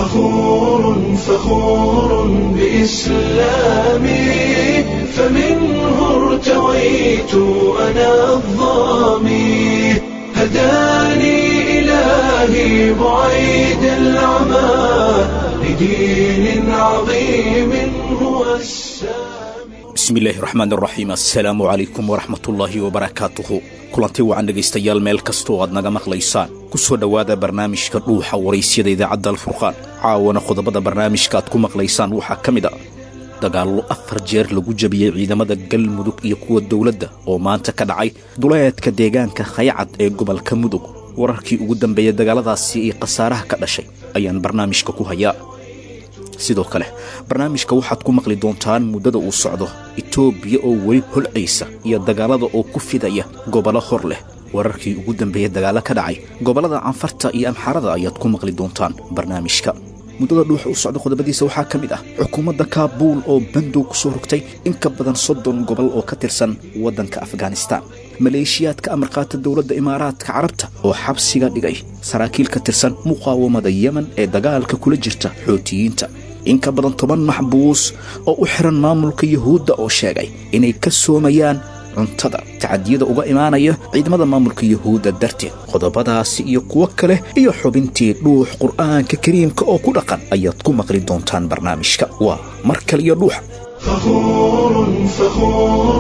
فخور فخور بإسلامي فمنه ارتويت أنا الظامي هداني إلهي بعيد العمى لدين عظيم هو السامي bismillaahi raxmaan raxiim assalaamu calaykum waraxmatullaahi wabarakaatuhu kulanti wacan dhegaystayaal meel kastoo aad naga maqlaysaan ku soo dhowaada barnaamijka dhuuxa waraysyada idaacadda alfurqaan caawana qodobada barnaamijka aad ku maqlaysaan waxaa ka mid a dagaallo afar jeer lagu jabiyey ciidamada galmudug iyo kuwa dowladda oo maanta ka dhacay duleedka deegaanka khaycad ee gobolka mudug wararkii ugu dambeeyey dagaaladaasi iyo khasaaraha ka dhashay ayaan barnaamijka ku hayaa sidoo kale barnaamijka waxaad ku maqli doontaan muddada uu socdo itoobiya oo weli holcaysa iyo dagaalada oo ku fidaya gobollo hor leh wararkii ugu dambeeyey dagaalo ka dhacay gobollada canfarta iyo amxarada ayaad ku maqli doontaan barnaamijka muddada dhuuxa u socda qodobadiisa waxaa ka mid ah xukuumadda kaabuul oo bandow ku soo rogtay in ka badan soddon gobol oo ka tirsan waddanka afghanistaan maleeshiyaadka amarqaata dowladda imaaraadka carabta oo xabsiga dhigay saraakiil ka tirsan muqaawamada yemen ee dagaalka kula jirta xootiyiinta in ka badan toban maxbuus oo u xiran maamulka yuhuudda oo sheegay inay ka soomayaan cuntada tacadiyada uga imaanaya ciidamada maamulka yuhuudda darteed qodobadaasi iyo kuwo kale iyo xubintii dhuux qur'aanka kariimka oo ku dhaqan ayaad ku maqli doontaan barnaamijka waa mar kale iyo dhuuxa فخور فخور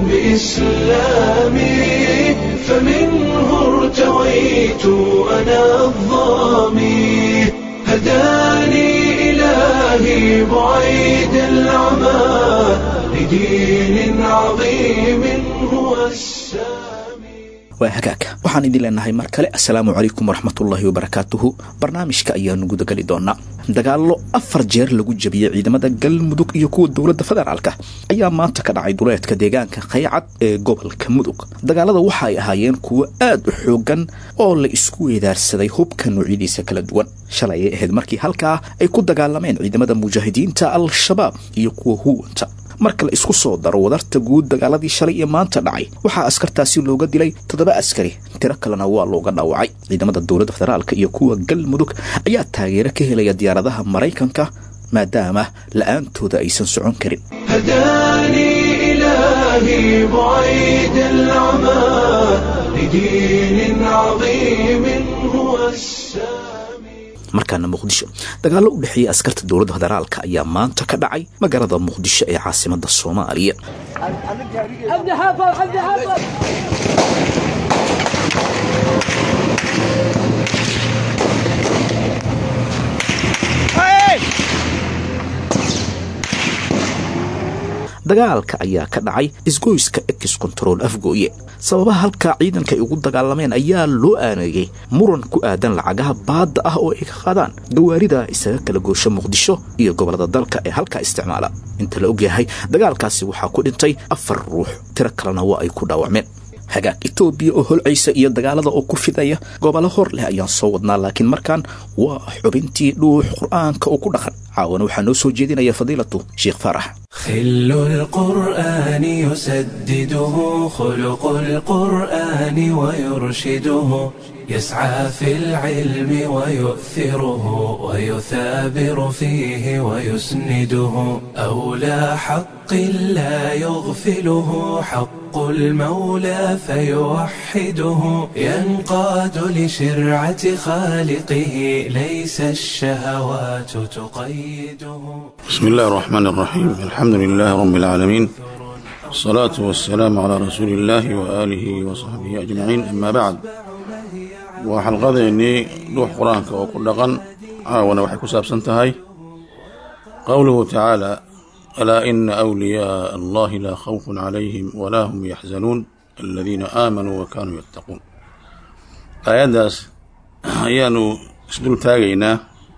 بإسلامي فمنه ارتويت أنا الظامي هداني إلهي بعيد العمى لدين عظيم هو السامي waa hagaag waxaan idin leenahay mar kale assalaamu calaykum waraxmatullaahi wabarakaatuhu barnaamijka ayaanu gudageli doonaa dagaallo afar jeer lagu jabiyey ciidamada galmudug iyo kuwa dowladda federaalka ayaa maanta ka dhacay duleedka deegaanka khaycad ee gobolka mudug dagaalada waxa ay ahaayeen kuwo aad u xoogan oo la isku weedaarsaday hubka noocyadiisa kala duwan shalay ay ahayd markii halkaa ay ku dagaalameen ciidamada mujaahidiinta al-shabaab iyo kuwa huwanta marka la isku soo daro wadarta guud dagaaladii shalay iyo maanta dhacay waxaa askartaasi looga dilay toddoba askari tiro kalena waa looga dhaawacay ciidamada dowladda federaalka iyo kuwa galmudug ayaa taageero ka helaya diyaaradaha maraykanka maadaama la-aantooda aysan socon karin هداني إلهي بعيد العمى لدين عظيم هو السامي markaana muqdisho dagaallo u dhexeeya askarta dowladda federaalka ayaa maanta ka dhacay magaalada muqdisho ee caasimada soomaaliya عبد حافظ عبد حافظ dagaalka ayaa ka dhacay isgoyska ex control afgooye sababaha halkaa ciidanka ay ugu dagaalameen ayaa loo aaneeyey muran ku aadan lacagaha baadda ah oo ay ka qaadaan gawaarida isaga kala goosha muqdisho iyo gobollada dalka ee halkaa isticmaala inta la ogyahay dagaalkaasi waxaa ku dhintay afar ruux tiro kalena waa ay ku dhaawacmeen hagaag itoobiya oo holcaysa iyo dagaalada oo ku fidaya gobollo hor leh ayaan soo wadnaa laakiin markaan waa xubintii dhuux qur'aanka oo ku dhaqan caawana waxaa noo soo jeedinaya fadiilatu sheekh faarax خل القرآن يسدده خلق القرآن ويرشده يسعى في العلم ويؤثره ويثابر فيه ويسنده أولى حق لا يغفله حق المولى فيوحده ينقاد لشرعة خالقه ليس الشهوات تقيده بسم الله الرحمن الرحيم الحمد لله رب العالمين الصلاة والسلام على رسول الله وآله وصحبه أجمعين أما بعد وحلقذيني روح قرآنك وكل قن عاونا وحي كساب سنتهاي قوله تعالى ألا إن أولياء الله لا خوف عليهم ولا هم يحزنون الذين آمنوا وكانوا يتقون آياداس أيانو اسدل تاغينا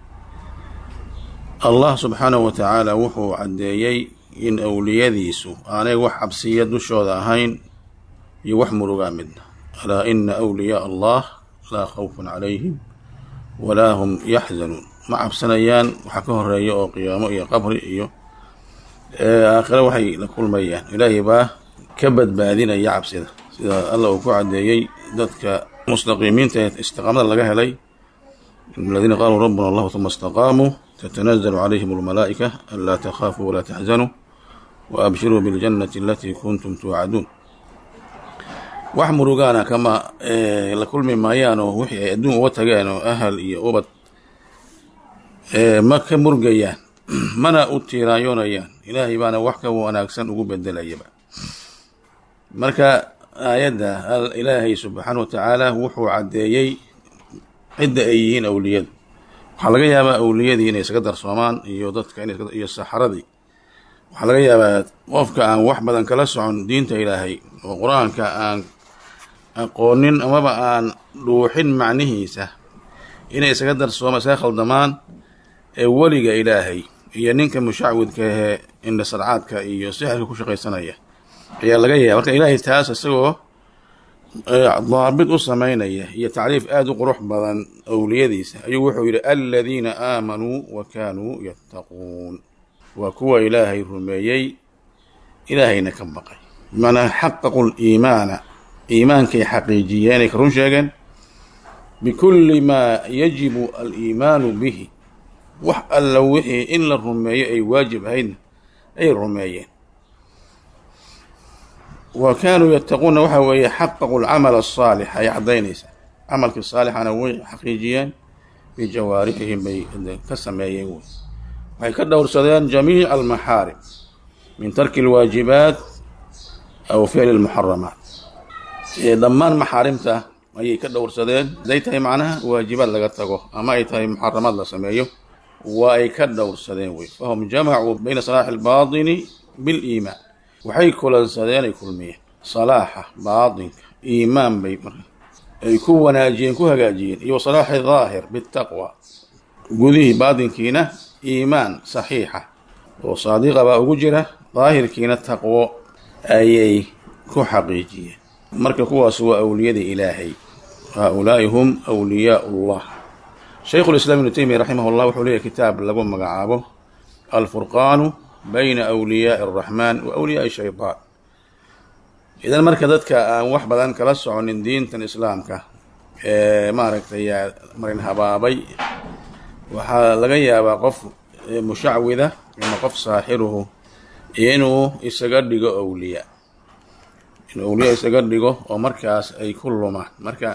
allah subxaanahu wa tacaala wuxuu caddeeyey in awliyadiisu aanay wax cabsiya dushooda ahayn iyo wax murugaa midna alaa ina awliyaaa allah laa khawfun calayhim walaa hum yaxzanuun ma cabsanayaan waxa ka horeeya oo qiyaamo iyo qabri iyo aakhire waxay la kulmayaan ilaahay baa ka badbaadinaya cabsida sida alla uu ku caddeeyey dadka mustaqiimiinta ee istiqaamada laga helay الذين قالوا ربنا الله ثم استقاموا تتنزل عليهم الملائكة ألا تخافوا ولا تحزنوا وأبشروا بالجنة التي كنتم توعدون wax murugaana kama la kulmi maayaanoo wixii ay adduun uga tageen oo ahal iyo ubad ma ka murgayaan mana u tiiraanyoonayaan ilaahay baana wax ka wanaagsan ugu bedelayaba marka aayadda ilaahay subxaana wa tacaala wuxuu caddeeyey cidda ay yihiin awliyadu waxaa laga yaabaa awliyadii inay isaga darsoomaan iyo dadka iyo saxaradii waxaa laga yaabaa qofka aan wax badan kala socon diinta ilaahay oo qur-aanka aan aqoonin amaba aan dhuuxin macnihiisa inay isaga darsooma isaga khaldamaan ee weliga ilaahay iyo ninka mushacwidka ahee indhasarcaadka iyo sixirka ku shaqaysanaya ayaa laga yaaba marka ilaahay taas isagoo daabit u samaynaya iyo tacriif aada u qurux badan awliyadiisa ayuu wuxuu yidhi aladiina aamanuu wa kaanuu yattaquun waa kuwa ilaahay rumeeyey ilaahayna ka baqay bimacnaa xaqaqu liimaana iimaankay xaqiijiyeenay ka run sheegeen bikulli maa yajibu aliimaanu bihi wax alla wixii in la rumeeyo ay waajib ahaydna ay rumeeyeen wa kaanuu yattaquuna waxa weeye xaqaqu lcamal asaalix ay caddaynaysaa camalkii saalixana way xaqiijiyeen bijawaarixihim bay ka sameeyeen wey waxay ka dhowrsadeen jamiica almaxaarim min tarki alwaajibaat aw ficli lmuxaramaat dhammaan maxaarimta ayay ka dhowrsadeen haday tahay macnaha waajibaad laga tago ama ay tahay muxaramaad la sameeyo waa ay ka dhowrsadeen wey fahum jamacuu bayna salaaxi albaatini biliimaan waxay kulansadeen ay kulmiyeen salaaxa baatinka iimaan bay ay ku wanaajiyeen ku hagaajiyeen iyo salaaxi daahir bitaqwa gudihii baatinkiina iimaan saxiixa oo saadiqa baa ugu jira daahirkiina taqwo ayay ku xaqiijiyeen marka kuwaas waa awliyada ilaahay haaulaai hum wliyaa ullah shaykhu lislaam ibnu teymiya raximah llah wuxuu leeyahy kitaab lagu magacaabo alfurqaanu bayna awliyaai araxmaan wa awliyaai shaytaan idan marka dadka aan wax badan kala soconin diintan islaamka ee maaragtay marin habaabay waxaa laga yaabaa qof mushacwida ama qof saaxiruhu inuu isaga dhigo awliya inuu awliya isaga dhigo oo markaas ay ku lumaan marka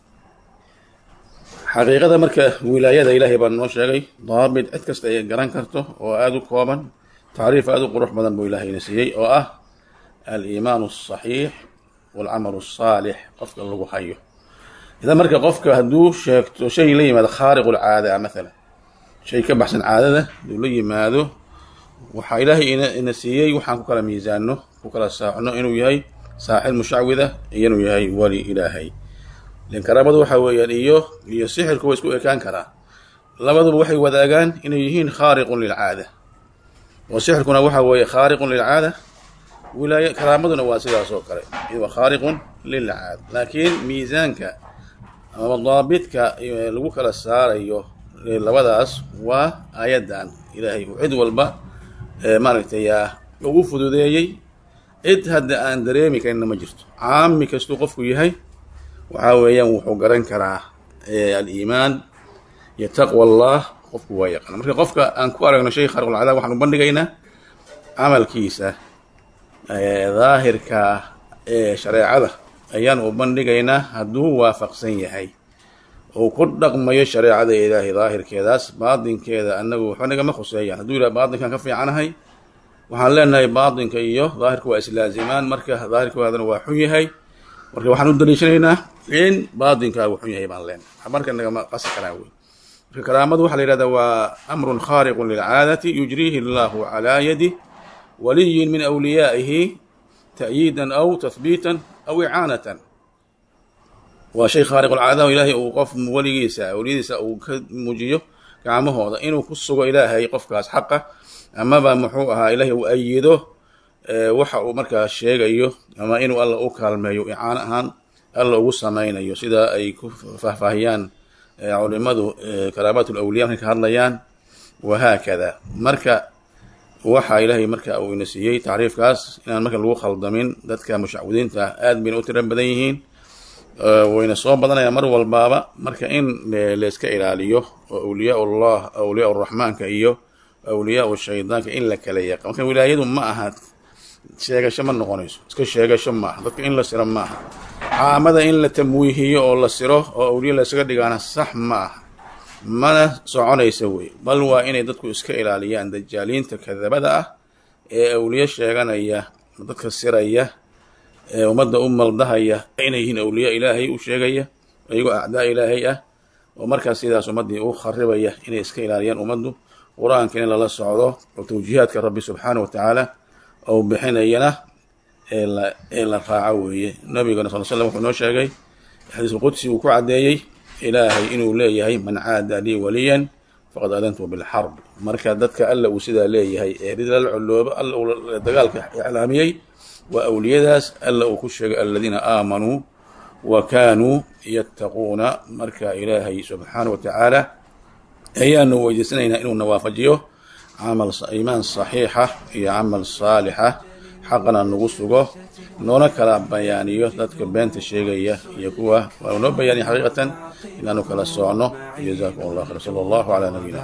xaqiiqada marka wilaayada ilaahay baa noo sheegay daabit cid kasta ay garan karto oo aada u kooban tacriif aada u qurux badan buu ilaahayna siiyey oo ah aliimaanu asaxiix waalcamalu asaalix qofka lagu hayo idan marka qofka hadduu sheegto shay la yimaado khaariqu lcaada maalan shay ka baxsan caadada hadduu la yimaado waxaa ilaahay ina siiyey waxaan ku kala miisaano ku kala saacno inuu yahay saaxib mushacwida iyo inuu yahay weli ilaahay lan karaamadu waxa weeyaan iyo iyo sixirku way isku ekaan karaa labaduba waxay wadaagaan inay yihiin khaariqun lilcaada oo sixirkuna waxa weeye khaariqun lilcaada wilaaya karaamaduna waa sidaas oo kale waa khaariqun lilcaada laakiin miisaanka ama daabitka lagu kala saarayo labadaas waa aayaddan ilaahay uu cid walba maaragtay ugu fududeeyey cid hadda aan dareemi karinna ma jirto caami kastuu qofku yahay waxaa weeyaan wuxuu garan karaa aliimaan iyo taqwa allah qofku waa yaqaana marka qofka aan ku aragno shay khaariqulcadaab waxaan u bandhigaynaa camalkiisa daahirka ee shareecada ayaan u bandhigaynaa hadduu waafaqsan yahay uu ku dhaqmayo shareecada ilaahay daahirkeedaas baatinkeeda annagu waxba nagama khuseeyaan hadduu yidhaha baatinkan ka fiicanahay waxaan leenahay baatinka iyo daahirka waa islaazimaan marka daahirkoodana waa xun yahay marka waxaan u daliishanaynaa in baatinkaagu xun yahay baan leenahay marka nagama qasi karaa wey marka karaamadu waxaa la yihahdaa waa amrun khaariqun lilcaadati yujriihi allahu calaa yadi waliyin min awliyaa'ihi ta'yiidan aw tahbiitan aw icaanatan waa shay khaariqulcaada ilaahay uu qof weligiisa awliyadiisa uu ka muujiyo gacmahooda inuu ku sugo ilaahay qofkaas xaqa amaba muxuu ahaa ilaahay uu ayido waxa uu markaa sheegayo ama inuu alla u kaalmeeyo icaano ahaan alla ugu samaynayo sida ay ku faahfaahiyaan culimadu karaamat lawliya markay ka hadlayaan wahaakada marka waxaa ilaahay marka uu ina siiyey tacriifkaas inaan marka lagu khaldamin dadka mushacwidiinta aad bayna u tiro badan yihiin wayna soo badanayaan mar walbaaba marka in layska ilaaliyo oo awliyaa ullah awliyaa uraxmaanka iyo awliyaa shaydaanka in la kala yaqa marka wilaayadu ma aha sheegasho ma noqonayso iska sheegasho ma aha dadka in la siro ma aha caamada in la tamwiihiyo oo la siro oo awliya laysaga dhigaana sax ma aha mana soconaysa wey bal waa inay dadku iska ilaaliyaan dajaaliinta kadabada ah ee awliye sheeganaya dadka siraya ee ummadda u maldahaya inay yihiin awliya ilaahay u sheegaya iyagoo acdaa ilaahay ah oo markaas sidaas ummaddii u kharibaya inay iska ilaaliyaan ummaddu qur-aanka in lala socdo oo tawjiihaadka rabbi subxaana wa tacaala ou bixinayana ee la ee la raaco weeye nabigana sal slam wuxuu noo sheegay xadiisulqudsi uu ku caddeeyey ilaahay inuu leeyahay man caada lii waliyan faqad adantu bilxarb marka dadka alla uu sidaa leeyahay ee rid lala coloobo alla uu dagaalka iclaamiyey waa awliyadaas alla uu ku sheegay aladiina aamanuu wa kaanuu yattaquuna marka ilaahay subxaana wa tacaala ayaanu weydiisanaynaa inuu nawaafajiyo camal iimaan saxiixa iyo camal saalixa xaqana nagu sugo noona kala bayaaniyo dadka beenta sheegaya iyo kuwa waa noo bayaaniya xaqiiqatan inaanu kala soocno jazakum allah khayr sala allahu calaa nabiyina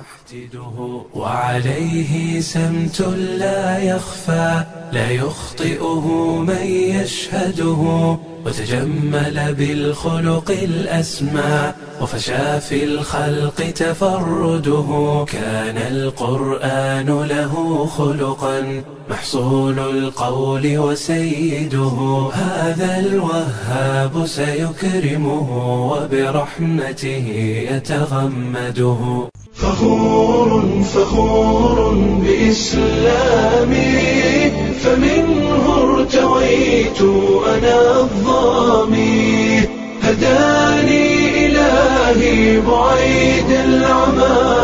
وعليه سمت لا يخفى لا يخطئه من يشهده وتجمل بالخلق الأسمى وفشى في الخلق تفرده كان القرآن له خلقا محصول القول وسيده هذا الوهاب سيكرمه وبرحمته يتغمده فخور فخور بإسلامي فمنه ارتويت أنا الظامي هداني إلهي بعيد العمى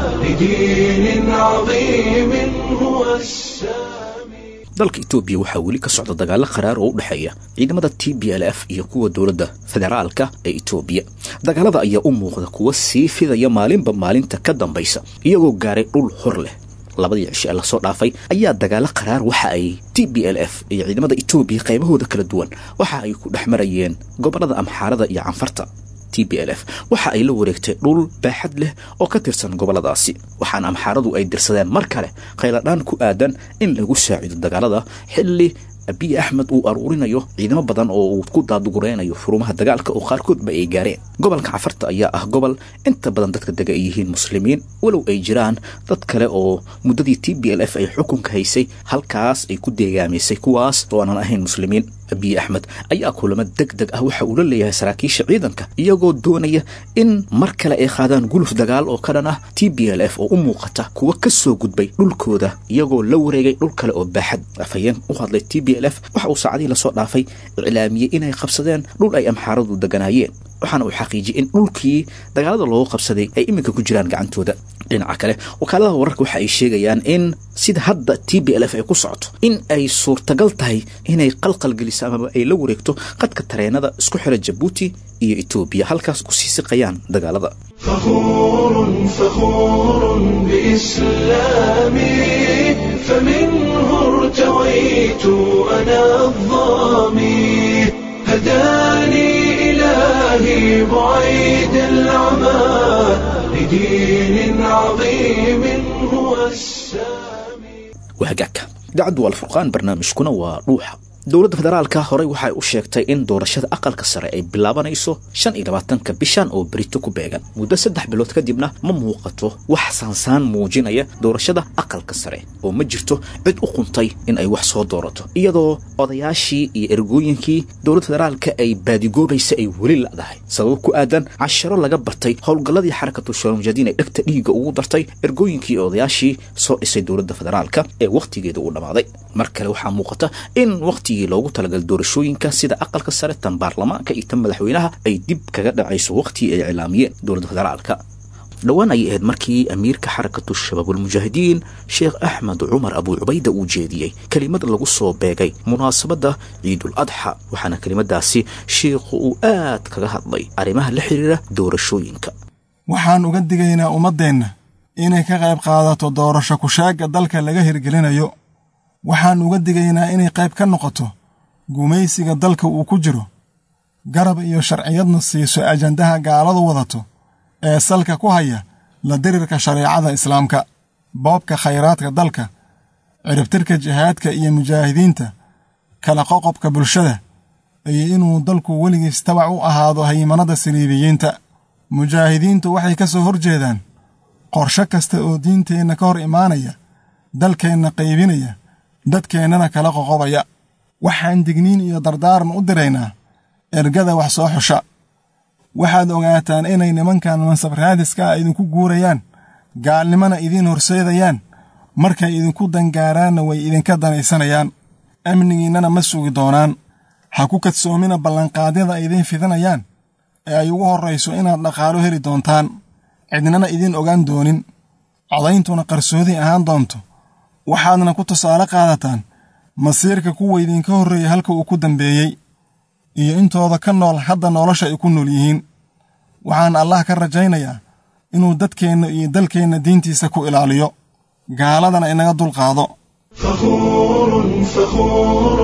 لدين عظيم هو السامي dalka itoobiya waxaa weli ka socda dagaalo qaraar oo u dhexeeya ciidamada t b l f iyo kuwa dowladda federaalka ee itoobiya dagaalada ayaa u muuqda kuwa sii fidaya maalinba maalinta ka dambaysa iyagoo gaaray dhul hor leh labadii cisho ee lasoo dhaafay ayaa dagaalo qaraar waxa ay t b l f iyo ciidamada itoobiya qaybahooda kala duwan waxa ay ku dhex marayeen gobollada amxaarada iyo canfarta t b l f waxa ay la wareegtay dhul baaxad leh oo ka tirsan gobolladaasi waxaana amxaaradu ay dirsadeen mar kale khayladhaan ku aadan in lagu saacido dagaalada xilli abiy axmed uu aruurinayo ciidamo badan oo uu ku daadugureynayo furumaha dagaalka oo qaarkoodba ay gaareen gobolka cafarta ayaa ah gobol inta badan dadka dega ay yihiin muslimiin walow ay jiraan dad kale oo muddadii t b l f ay xukunka haysay halkaas ay ku deegaamaysay kuwaas oo aanan ahayn muslimiin abiy axmed ayaa kulamo deg deg ah waxa uu la leeyahay saraakiisha ciidanka iyagoo doonaya in mar kale ay qaadaan guluf dagaal oo ka dhan ah t b l f oo u muuqata kuwa ka soo gudbay dhulkooda iyagoo la wareegay dhul kale oo baaxad afhayeen u hadlay t b l f waxa uu saacadihii lasoo dhaafay iclaamiyey inay qabsadeen dhul ay amxaaradu deganaayeen waxaana uu xaqiijiyey in dhulkii dagaalada loogu qabsaday ay iminka ku jiraan gacantooda dhinaca kale wakaalada wararka waxa ay sheegayaan in sida hadda t b l f ay ku socoto in ay suurtagal tahay inay qalqal geliso amaba ay la wareegto qadka tareenada isku xira jabuuti iyo etoobiya halkaas kusii siqayaan dagaalada فخور فخور بإسلامي فمنه ارتويت أنا الظامي هداني إلهي بعيد العمى لدين عظيم هو السامي wahagaagka idaacaddu waa alfurqaan barnaamijkuna waa dhuuxa dowladda federaalka horey waxay u sheegtay in doorashada aqalka sare ay bilaabanayso shan iyo labaatanka bishan oo berito ku beegan muddo saddex bilood kadibna ma muuqato wax saansaan muujinaya doorashada aqalka sare oo ma jirto cid u quntay in ay wax soo doorato iyadoo odayaashii iyo ergooyinkii dowladda federaalka ay baadigoobaysa ay weli la'dahay sabab ku aadan casharo laga bartay howlgalladii xarakatu shaalmujadiin ay dhegta dhiigga ugu dartay ergooyinkii iyo odayaashii soo dhisay dowladda federaalka ee wakhtigeeda uu dhammaaday mar kale waxaa muuqata in waqti loogu talagalay doorashooyinka sida aqalka sare tan baarlamaanka iyo tan madaxweynaha ay dib kaga dhacayso waqtigii ay iclaamiyeen dowladda federaalka dhowaan ayay ahayd markii amiirka xarakatu shabaabulmujaahidiin sheekh axmed cumar abuu cubayda uu jeediyey kelimad lagu soo beegay munaasabadda ciidul adxa waxaana kelimadaasi sheikhu uu aad kaga hadlay arrimaha la xiriira doorashooyinka waxaan uga digaynaa ummaddeenna inay ka qayb qaadato doorasho kushaagga dalka laga hirgelinayo waxaan uga digaynaa inay qayb ka noqoto gumaysiga dalka uu ku jiro garab iyo sharciyadna siiso ajandaha gaaladu wadato ee salka ku haya la dirirka shareecada islaamka boobka khayraadka dalka ciribtirka jihaadka iyo mujaahidiinta kala qoqobka bulshada iyo inuu dalku weligiis tabac u ahaado haymanada saliibiyiinta mujaahidiintu waxay ka soo hor jeedaan qorsho kasta oo diinteenna ka hor imaanaya dalkeenna qaybinaya dadkeennana kala qoqobaya waxaan digniin iyo dardaaran u diraynaa ergada wax soo xusha waxaad ogaataan inay nimankan mansab raadiska ah idinku guurayaan gaalnimona idiin horseedayaan markay idinku dangaaraanna way idinka danaysanayaan amnigiinnana ma sugi doonaan ha ku kadsoomina ballanqaadyada ay idiin fidinayaan ee ay ugu horrayso inaad dhaqaalo heli doontaan cidnana idiin ogaan doonin codayntuna qarsoodi ahaan doonto waxaadna ku tusaale qaadataan masiirka kuwa idinka horreeya halka uu ku dambeeyey iyo intooda ka nool hadda nolosha ay ku nool yihiin waxaan allah ka rajaynayaa inuu dadkeenna iyo dalkeenna diintiisa ku ilaaliyo gaaladana inaga dulqaado فخور فخور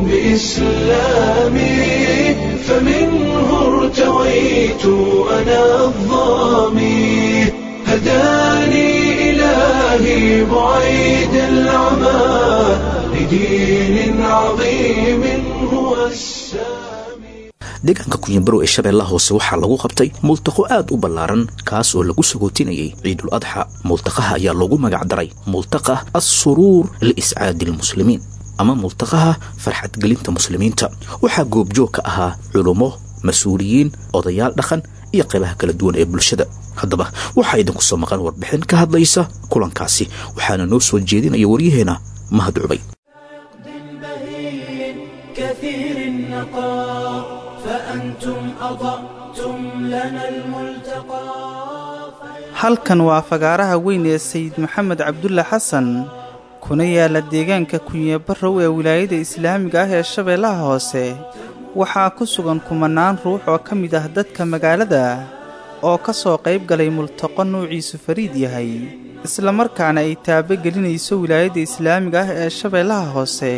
بإسلامي فمنه ارتويت أنا الظامي هداني إلهي بعيد العمى لدين عظيم هو السامي deegaanka kunyanbarow ee shabeellaha hoose waxaa lagu qabtay multaqo aad u ballaaran kaas oo lagu sagootinayay ciidul adxa multaqaha ayaa loogu magacdaray multaqa assuruur liiscaadi almuslimiin ama multaqaha farxadgelinta muslimiinta waxaa goobjoog ka ahaa culummo mas-uuliyiin odayaal dhaqan iyo qaybaha kala duwan ee bulshada haddaba waxaa idinku soo maqan warbixin ka hadlaysa kulankaasi waxaana noo soo jeedinaya waryaheena mahad cubay بهين كثير النقاء فأنتم أضأتم لنا الملتقى halkan waa fagaaraha weyn ee sayid maxamed cabdulle xasan kuna yaala deegaanka kunyabarrow ee wilaayada islaamiga ah ee shabeellaha hoose waxaa ku sugan kumanaan ruux oo ka mid ah dadka magaalada oo ka soo qayb galay multaqo nuuciisu fariid yahay islamarkaana ay taabo gelinayso wilaayada islaamiga ah ee shabeellaha hoose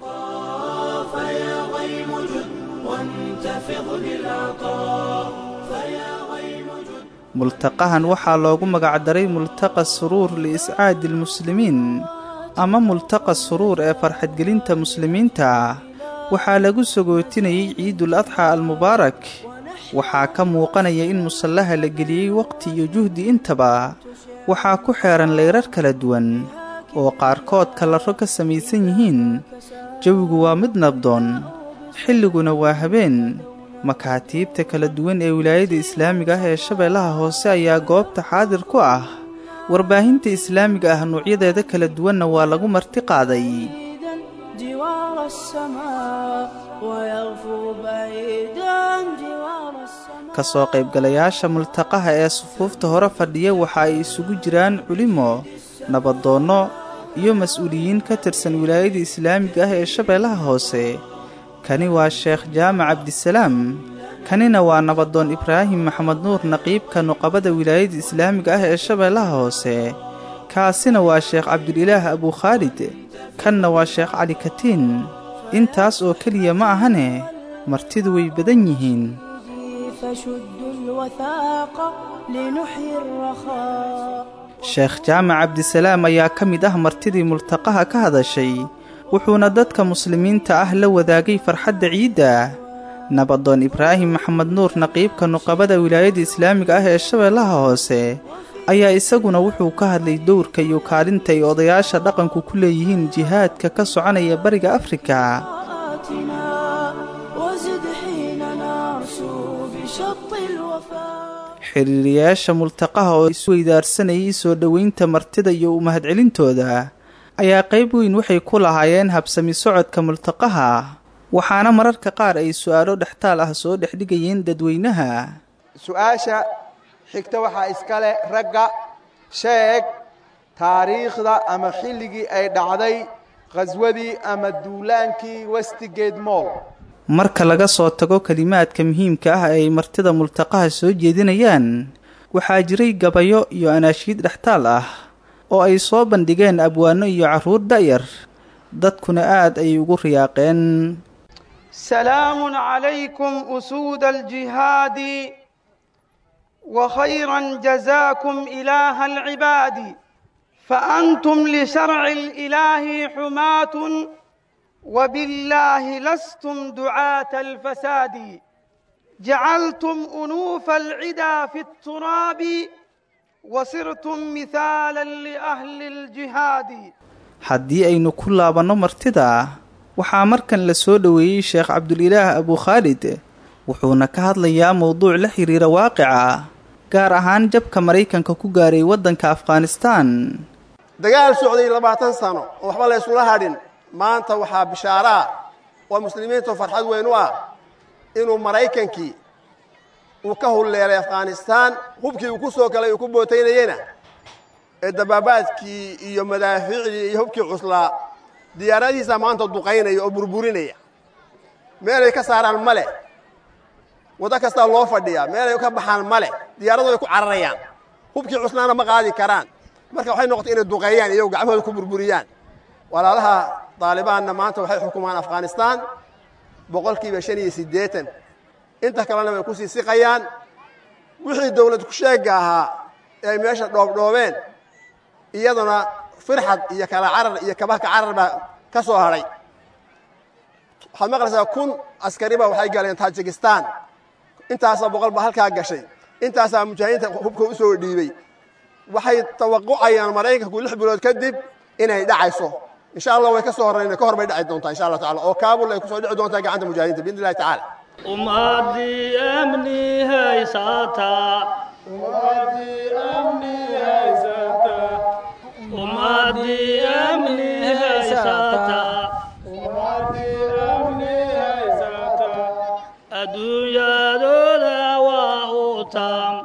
فيا غيم جد وانتفض بالعطاء فيا غيم جد multaqahan waxaa loogu magacdaray multaqa suruur liiscaadi almuslimiin ama multaqa suruur ee farxadgelinta muslimiinta waxaa lagu sagootinayay ciidul adxa almubaarak waxaa ka muuqanaya in musallaha la geliyey waqti iyo juhdi intaba waxaa ku xeehan layrar kala duwan oo qaarkood kalaro ka samaysan yihiin jawigu waa mid nabdoon xilliguna waa habeen makaatiibta kala duwan ee wilaayada islaamiga ah ee shabeellaha hoose ayaa goobta xaadir ku ah warbaahinta islaamiga ah nuucyadeeda kala duwanna waa lagu marti qaaday بعيدا جوار السماء ويغفو بعيدا جوار السماء ka soo qaybgalayaasha multaqaha ee sufuufta hore fadhiya waxa ay isugu jiraan culimo nabadoonno iyo mas-uuliyiin ka tirsan wilaayada islaamiga ah ee shabeellaha hoose kani waa sheekh jaamac cabdisalaam kanina waa nabadoon ibraahim maxamed nuur naqiibka nuqabada wilaayada islaamiga ah ee shabeellaha hoose kaasina waa sheekh cabdulilaah abukhaalid kanna waa sheekh cali katiin intaas oo keliya ma ahane martidu way badan yihiin فشدوا الوثاق لنحيي الرخاء sheekh jaamac cabdisalaam ayaa ka mid ah martidii multaqaha ka hadashay wuxuuna dadka muslimiinta ah la wadaagay farxadda ciidda nabadoon ibraahim maxamed nuur naqiibka nuqabada wilaayada islaamiga ah ee shabeellaha hoose ayaa isaguna wuxuu ka hadlay dowrka iyo kaalinta ay odayaasha dhaqanku ku leeyihiin jihaadka ka soconaya bariga afrika آتنا وزد حين نرسو بشط الوفاء xiriiriyaasha multaqaha oo isweydaarsanayay soo dhoweynta martida iyo u mahadcelintooda ayaa qayb weyn waxay ku lahaayeen habsami socodka multaqaha waxaana mararka qaar ay su'aalo dhextaal ah soo dhexdhigayeen dadweynaha su-aasha xigta waxaa iskale ragga sheeg taariikhda ama xilligii ay dhacday khaswadii ama duulaankii westigate moll marka laga soo tago kelimaadka muhiimka ah ee ay martida multaqaha soo jeedinayaan waxaa jiray gabayo iyo anaashiid dhextaal ah oo ay soo bandhigeen abwaano iyo carruur da'yar dadkuna aad ayay ugu riyaaqeen سلام عليكم أسود الجهاد وخيرا جزاكم إله العباد فأنتم لشرع الإله حماة وبالله لستم دعاة الفساد جعلتم أنوف العدا في التراب وصرتم مثالا لأهل الجهاد haddii aynu ku laabanno martida waxaa markan la soo dhoweeyey sheekh cabdulilaah abukhaalid wuxuuna ka hadlayaa mowduuc la xiriira waaqica gaar ahaan jabka maraykanka ku gaaray waddanka afghanistaan dagaal socday labaatan sano oo waxba la ysula hadhin maanta waxaa bishaaraa oo muslimiintu farxad weyn u ah inuu maraykankii uu ka hulleelay afghanistaan hubkii uu ku soo galay uu ku bootaynayena ee dabaabaadkii iyo madaafiicdii iyo hubkii cuslaa diyaaradihiisa maanta duqaynaya oo burburinaya meelay ka saaraan ma leh waddo kastaa loo fadhiyaa meelay ka baxaan ma leh diyaaradooday ku cararayaan hubkii cuslaana ma qaadi karaan marka waxay noqotay inay duqeeyaan iyagu gacmahooda ku burburiyaan walaalaha daalibaanna maanta waxay xukumaan afghanistaan boqolkiiba shan iyo siddeetan inta kalena way ku sii siqayaan wixii dawlad ku sheegga ahaa ee ay meesha dhoobdhoobeen iyaduna firxad iyo kala carar iyo kabahka carar baa ka soo hadhay waxaad maqlaysaa kun askariba waxay galeen tajikistan intaasaa boqol ba halkaa gashay intaasaa mujaahidiinta hubka u soo dhiibey waxay tawaqucayaan maraykanku lix bilood kadib inay dhacayso insha allah way ka soo horrayn ka hor bay dhaci doontaa insha allah tacala oo kaabul ay ku soo dhici doontaa gacanta mujaahidiinta biidni illahi tacaala ummadii amni haysataa ummadii amni haysataa adduunyadooda waa u taam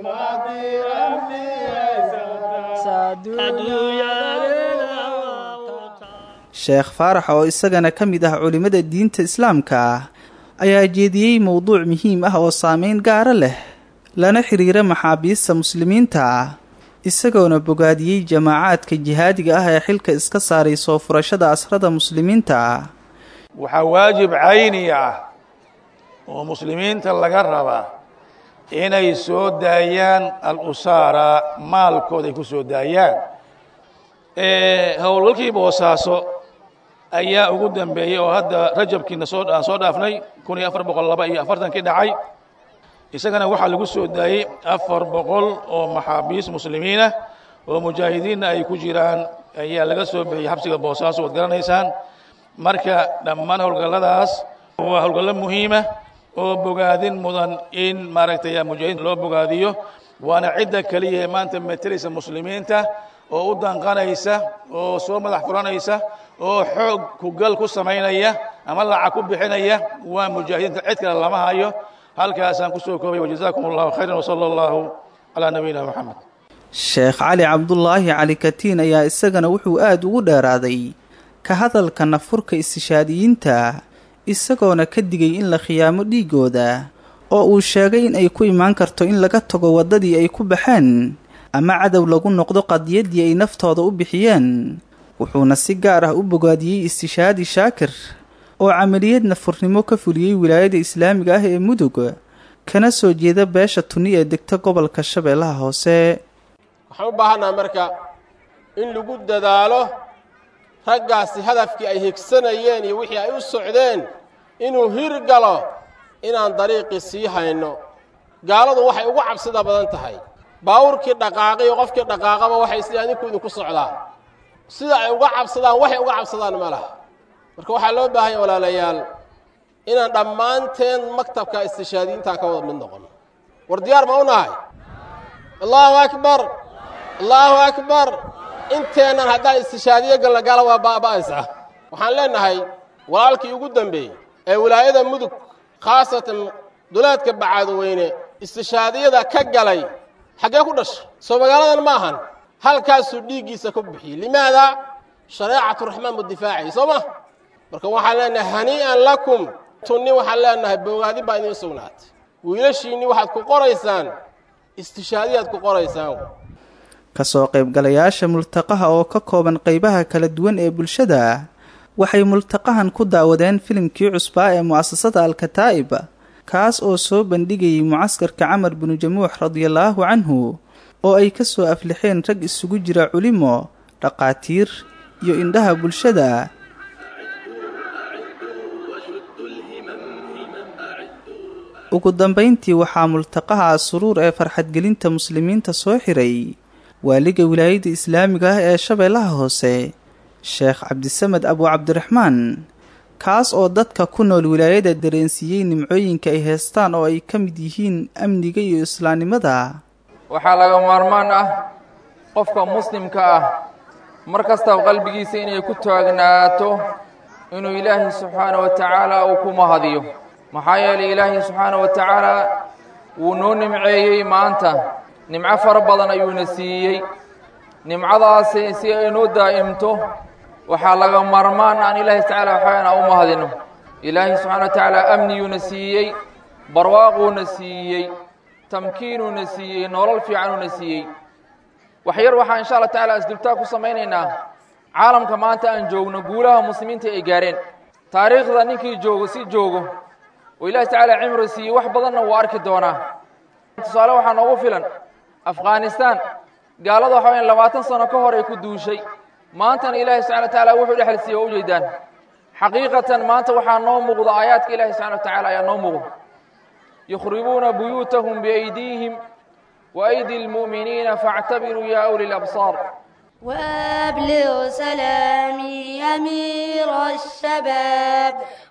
sheekh faarax oo isagana ka mid ah culimmada diinta islaamka ayaa jeediyey mowduuc muhiim ah oo saameyn gaara leh lana xiriira maxaabiista muslimiinta isagoona bogaadiyey jamaacaadka jihaadiga ah ee xilka iska saaray soo furashada asrada muslimiinta waxaa waajib cayni ah oo muslimiinta laga rabaa inay soo daayaan al-usaara maalkooda ay ku soo daayaan howlgalkii boosaaso ayaa ugu dambeeyey oo hadda rajabkiina soo aan soo dhaafnay kun iyo afar boqol laba iyo afartankii dhacay isagana waxaa lagu soo daayey afar boqol oo maxaabiis muslimiinah oo mujaahidiinna ay ku jiraan ayaa laga soo bixiyey xabsiga boosaaso waad garanaysaan marka dhammaan howlgalladaas waa howlgallo muhiima oo bogaadin mudan in maaragtay mujaahidiin loo bogaadiyo waana cidda keliya ee maanta metelaysa muslimiinta oo u danqanaysa oo soo madax furanaysa oo xoog kugal ku samaynaya ama lacag ku bixinaya waa mujaahidiinta cid kale lama hayo halkaasaan kusoo koobay wajazaakum allahu khayran wsala allahu calaa nabiyina moxamed sheekh cali cabdulaahi cali katiin ayaa isagana wuxuu aada ugu dheeraaday ka hadalka nafurka istishaadiyiinta isagoona ka digay in la khiyaamo dhiigooda oo uu sheegay in ay ku imaan karto in laga tago waddadii ay ku baxeen ama cadow lagu noqdo qadiyaddii ay naftooda u bixiyeen wuxuuna si gaar ah u bogaadiyey istishaadi shaakir oo camaliyad nafurnimo ka fuliyey wilaayada islaamiga ah ee mudug kana soo jeeda beesha tuni ee degta gobolka shabeellaha hoose waxaan u baahannaha marka in lagu dadaalo raggaasi hadafkii ay higsanayeen iyo wixii ay u socdeen inuu hirgalo inaan dariiqii sii hayno gaaladu waxay ugu cabsida badan tahay baawurkii dhaqaaqay oo qofkii dhaqaaqaba waxay isle adinku idinku socdaa sida ay uga cabsadaan waxay uga cabsadaan ma laha marka waxaa loo baahanya walaalayaal inaan dhammaanteen maktabka istishaadiyiintaa ka wada mid noqono war diyaar ma u nahay allaahu akbar allaahu akbar inteennan haddaan istishaadiyo galna gaala waa baaba'aysaa waxaan leennahay walaalkii ugu dambeeyey ee wilaayada mudug khaasatan duleedka bacaadweyne istishaadiyada ka galay xaggee ku dhashay soo magaaladan ma ahan halkaasuu dhiiggiisa ku bixiyey limaada shareecatu raxmaan buu difaacayay soo ma marka waxaan leenahay hanii'an lakum tunni waxaan leenahay bogaadin baa idiin sugnaatay wiilashiinni waxaad ku qoraysaan istishaadiyaad ku qoraysaan kasoo qaybgalayaasha multaqaha oo ka kooban qaybaha kala duwan ee bulshada waxay multaqahan ku daawadeen filimkii cusbaa ee mu'asasada alkataa'ib kaas oo soo bandhigayay mucaskarka camar binu jamuux radiallaahu canhu oo ay ka soo aflixeen rag isugu jira culimo dhaqaatiir iyo indhaha bulshada ugu dambayntii waxaa multaqaha suruur ee farxadgelinta muslimiinta soo xiray waaliga wilaayadda islaamiga ah ee shabeellaha hoose sheekh cabdisamed abu cabdiraxmaan kaas oo dadka ku nool wilaayada dareensiiyey nimcooyinka ay heestaan oo ay ka mid yihiin amniga iyo islaamnimada waxaa laga maarmaan ah qofka muslimka ah mar kastaba qalbigiisa inay ku taagnaato inuu ilaahay subxaana wa tacaala uu ku mahadiyo maxaa yeelay ilaahay subxaana wa tacaala wuu noo nimceeyey maanta nimco fara badan ayuuna siiyey nimcadaasi si ay noo daa'imto waxaa laga maarmaan aan ilaahay tacaala waxaana u mahadino ilaahay subxana wa tacaala amniyuuna siiyey barwaaquuna siiyey tamkiinuuna siiyey nolol fiicanuuna siiyey wax yar waxaa insha allah tacala isdultaa ku samaynaynaa caalamka maanta aan joogno guulaha muslimiinta ay gaareen taariikhda ninkii joogo si joogo oo ilahi tacaala cimri siiyey wax badanna wuu arki doonaa tusaale waxaa noogu filan afghanistan gaalada waxa wayaan labaatan sano ka hor ay ku duushay maantana ilaahi subxana wa tacaala wuxuu dhexal siiyey waa ujeedaan xaqiiqatan maanta waxaa noo muuqda aayaadka ilahi subxana wa tacaala ayaa noo muuqda yukhribuuna buyuutahum biaydiihim وأيدي المؤمنين فاعتبروا يا أولي الأبصار وأبلغ سلامي أمير الشباب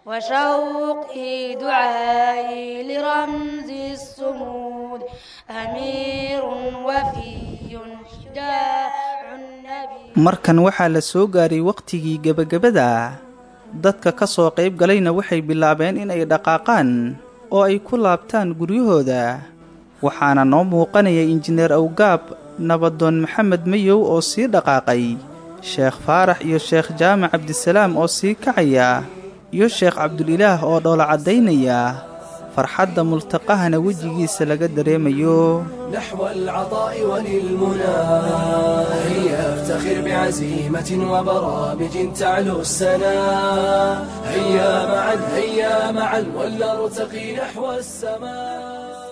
وشوقي دعائي لرمز الصمود أمير وفي شجاع النبي markan waxaa la soo gaaray wakhtigii gebagabada dadka ka soo qayb galayna waxay bilaabeen in ay dhaqaaqaan oo ay ku laabtaan guryahooda waxaana noo muuqanaya injineer awgaab nabadoon maxamed mayow oo sii dhaqaaqay sheekh faarax iyo sheekh jaamac cabdisalaam oo sii kacaya iyo sheekh cabdulilaah oo dhoola caddaynaya farxadda multaqahana wejigiisa laga dareemayo نحو العطاء وللمنى هيا افتخر بعزيمة وبرامج تعلو السنا هيا معا هيا معا ولنرتقي نحو السماء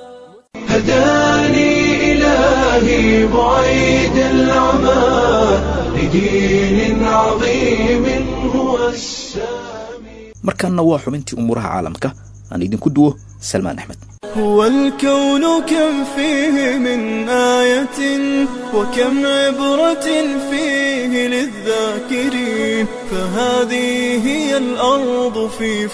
هداني إلهي بعيد العمى لدين عظيم هو السامي markaana waa xubintii umuuraha caalamka aan idinku duwo salmaan axmed هو الكون كم فيه من آية وكم عبرة فيه للذاكرين فهذه هي الأرض في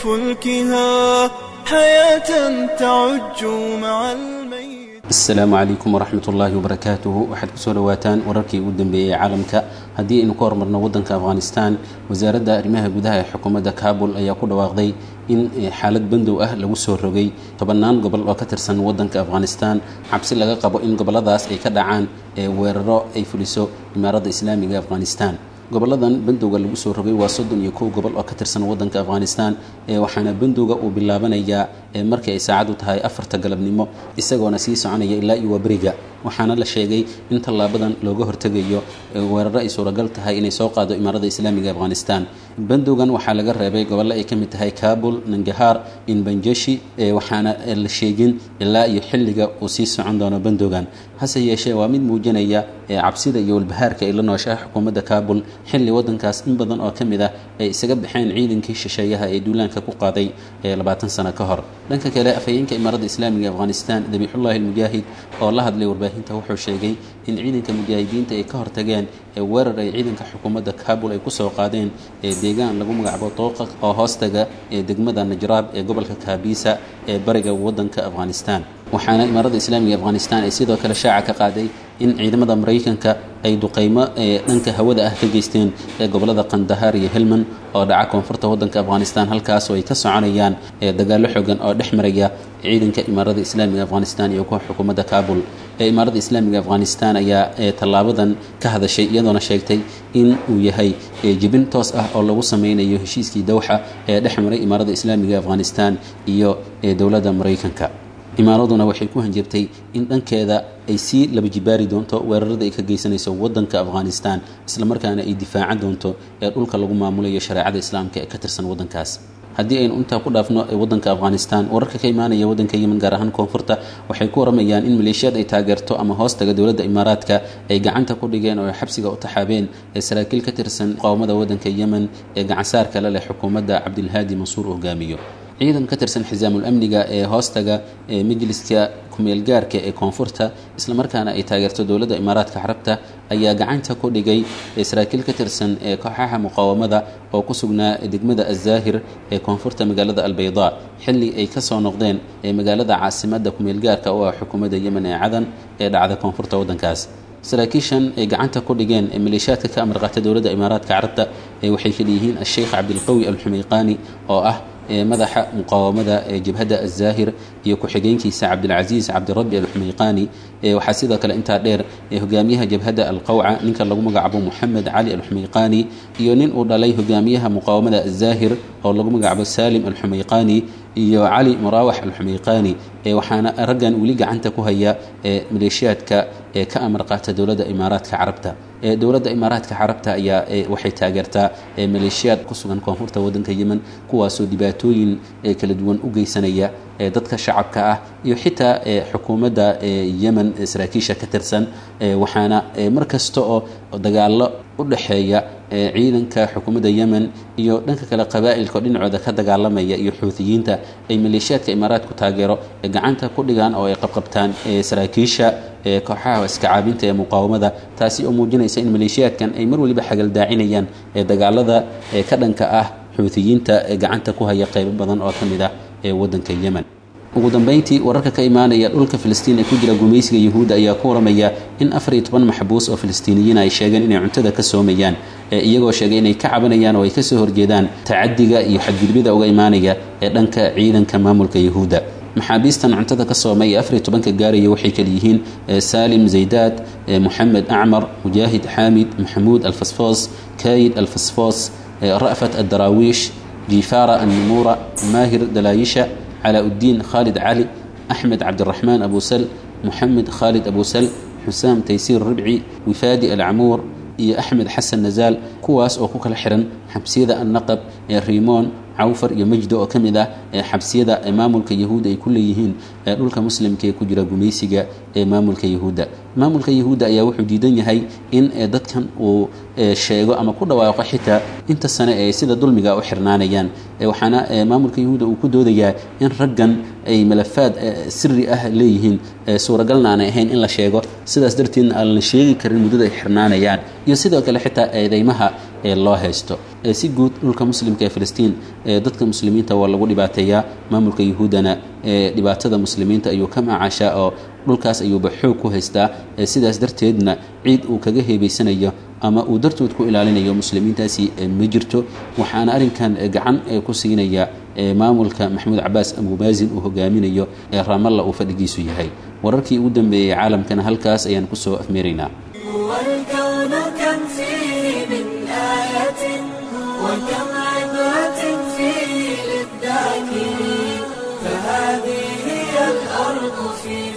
فلكها حياة تعج مع الميت asalaamu calaykum waraxmat ullaahi wabarakaatuhu waxaad kusoo dhawaataan wararkii ugu dambeeyey caalamka haddii aynu ka hormarno waddanka afghanistan wasaaradda arrimaha gudaha ee xukuumadda kabul ayaa ku dhawaaqday in xaalad bandow ah lagu soo rogay tobannaan gobol oo ka tirsan waddanka afghanistan cabsi laga qabo in gobolladaas ay ka dhacaan ee weeraro ay fuliso imaaradda islaamiga afghanistan goboladan bandowga lagu soo rogay waa soddon iyo kow gobol oo ka tirsan waddanka afghanistan ee waxaana bandowga uu bilaabanayaa ee markii ay saacadu tahay afarta galabnimo isagoona sii soconaya ilaa iyo waaberiga waxaana la sheegay in tallaabadan looga hortegayo weeraro ay suuragal tahay inay soo qaado imaaradda islaamiga afghanistan bandowgan waxaa laga reebay gobollo ay ka mid tahay kabul nangahaar inbanjeshi waxaana la sheegin ilaa iyo xilliga uu sii socon doono bandowgan hase yeeshee waa mid muujinaya cabsida iyo walbahaarka ay la nooshaha xukuumadda kabul xilli waddankaas in badan oo ka mid ah ay isaga baxeen ciidankii shisheeyaha ee duulaanka ku qaaday labaatan sano ka hor dhanka kale afhayeenka imaaradda islaamiga afghanistan dabiixullahi almujaahid oo la hadlay warbaahinta wuxuu sheegay in ciidanka mujaahidiinta ay ka hortageen weerar ay ciidanka xukuumadda kabul ay kusoo qaadeen ee deegaan lagu magacaabo dooqa oo hoostaga ee degmada najraab ee gobolka kaabisa ee bariga waddanka afghanistan waxaana imaaradda islaamiga afghanistan ay sidoo kale shaaca ka qaaday in ciidamada maraykanka ay duqeymo ee dhanka hawada ah ka geysteen ee gobolada qandahar iyo helmand oo dhaca koonfurta waddanka afghanistan halkaasoo ay ka soconayaan dagaallo xogan oo dhex maraya ciidanka imaaradda islaamiga afghanistan iyo kuwa xukuumadda kabul ee imaaradda islaamiga afghanistan ayaa tallaabadan ka hadashay iyadoona sheegtay in uu yahay jibin toos ah oo lagu sameynayo heshiiskii dowxa ee dhex maray imaaradda islaamiga afghanistan iyo dowladda maraykanka imaaraduna waxay ku hanjabtay in dhankeeda ay sii laba jibaari doonto weerarada ay ka geysanayso wadanka afghanistan islamarkaana ay difaacan doonto ee dhulka lagu maamulayo shareecada islaamka ee ka tirsan wadankaas haddii aynu intaa ku dhaafno wadanka afghanistan wararka ka imaanaya wadanka yemen gaar ahaan koonfurta waxay ku waramayaan in maleeshiyaad ay taageerto ama hoostaga dowladda imaaraadka ay gacanta ku dhigeen oo ay xabsiga u taxaabeen ee saraakiil ka tirsan muqaawamada wadanka yemen ee gacansaarka la leh xukuumadda cabdilhaadi mansuur u hogaamiyo ciidan ka tirsan xisaamul amniga ee hoostaga ee majliska kumeelgaarka ee koonfurta islamarkaana ay taageerto dowladda imaaraadka carabta ayaa gacanta ku dhigay saraakiil ka tirsan ee kooxaha muqaawamada oo ku sugnaa degmada azaahir ee koonfurta magaalada albayda xilli ay kasoo noqdeen ee magaalada caasimadda kumeelgaarka oo ah xukuumadda yemen ee cadan ee dhacda koonfurta waddankaas saraakiishan ay gacanta ku dhigeen ee maleeshiyaadka ka amar qaata dowladda imaaraadka carabta ee waxay kaleeyihiin asheikh cabdilqawi alxumayqaani oo ah madaxa muqaawamada ee jabhadda azaahir iyo ku-xigeenkiisa cabdilcasiis cabdirabbi alxumayqaani waxaa sidoo kale intaa dheer hogaamiyaha jabhadda alqawca ninka lagu magacaabo moxamed cali alxumayqaani iyo nin uu dhalay hogaamiyaha muqaawamada azaahir oo lagu magacaabo salim alxumayqaani iyo cali muraawax alxumayqaani waxaana raggan weli gacanta ku haya maleeshiyaadka ee ka amar qaata dowladda imaaraadka carabta dowladda imaaraadka carabta ayaa waxay taageertaa maleeshiyaad ku sugan koonfurta wadanka yemen kuwaasoo dhibaatooyin kala duwan u geysanaya dadka shacabka ah iyo xitaa xukuumadda yemen saraakiisha ka tirsan waxaana mar kasta oo dagaalo u dhexeeya ciidanka xukuumadda yemen iyo dhanka kale qabaa'ilka oo dhinacooda ka dagaalamaya iyo xuutiyiinta ay maleeshiyaadka imaaraadku taageero gacanta ku dhigaan oo ay qabqabtaan saraakiisha kooxaha iskacaabinta ee muqaawamada taasi oo muujinaysa in maleeshiyaadkan ay mar waliba xagaldaacinayaan dagaalada ka dhanka ah xuutiyiinta ee gacanta ku haya qaybo badan oo ka mid ah ee wadanka yemen ugu dambeyntii wararka ka imaanaya dhulka filistiin ee ku jira gumaysiga yuhuudda ayaa ku waramaya in afar iyo toban maxbuus oo filistiiniyiin ay sheegeen inay cuntada ka soomayaan iyagoo sheegay inay ka cabanayaan oo ay kasoo horjeedaan tacadiga iyo xadgudbida uga imaanaya ee dhanka ciidanka maamulka yuhuudda maxaabiistan cuntada ka soomay ee afar iyo tobanka gaaraya waxay kala yihiin saalim zaydaad moxamed acmar mujaahid xaamid maxamuud alfasfoos kayid alfasfoos ra'fat addaraawiish jifaara annumuura maahir dalaayisha cلاء الدين khالد علي أحمد عبد الرحمن أبو سل محمد خالد أبو سل حسام تيسير ربعي وفادي العمور iyo axmed xasan nazaal kuwaas oo ku kala xiran xabsiyada annaqab ee riimoon cawfar iyo majdo oo ka mid ah ee xabsiyada ee maamulka yahuudda ay ku leeyihiin ee dhulka muslimka ee ku jira gumaysiga ee maamulka yahuudda maamulka yahuudda ayaa wuxuu diidan yahay in dadkan uu sheego ama ku dhawaaqo xitaa inta sane ee sida dulmiga u xirnaanayaan waxaana maamulka yahuudda uu ku doodayaa in raggan ay malafaad siri ah leeyihiin suuragalna aanay ahayn in la sheego sidaas darteedna aan la sheegi karin muddada ay xirnaanayaan iyo sidoo kale xitaa eedeymaha ee loo haysto si guud dhulka muslimka ee filistiin dadka muslimiinta waa lagu dhibaateeyaa maamulka yahuuddana dhibaatada muslimiinta ayuu ka macaashaa oo dhulkaas ayuuba xoog ku haystaa sidaas darteedna ciid uu kaga heebaysanayo ama uu dartood ku ilaalinayo muslimiintaasi ma jirto waxaana arrinkan gacan ku siinaya maamulka maxamuud cabaas abumaazin uu hogaaminayo ee raamalla uu fadhigiisu yahay wararkii ugu dambeeyey caalamkana halkaas ayaan kusoo afmeeraynaa والكون كم فيه من آية وكم عبرة فيه للذاكرين فهذه هي الأرض في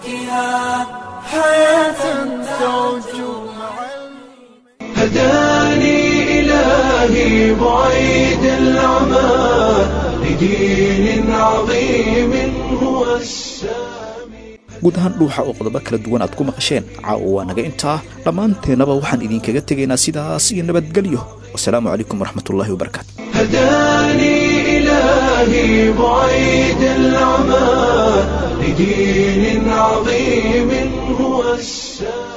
فلكها حياة تعج هداني إلهي بعيد العمى لدين عظيم هو السلام guud ahaan dhuuxa oo qodobo kala duwan aad ku maqasheen caawa waa naga intaa dhammaanteennaba waxaan idinkaga tegaynaa sidaas iyo nabadgelyo wasalaamu calaykum waraxmatullaahi wabarakaatu هداني إلهي بعيد العمى لدين عظيم هو السلام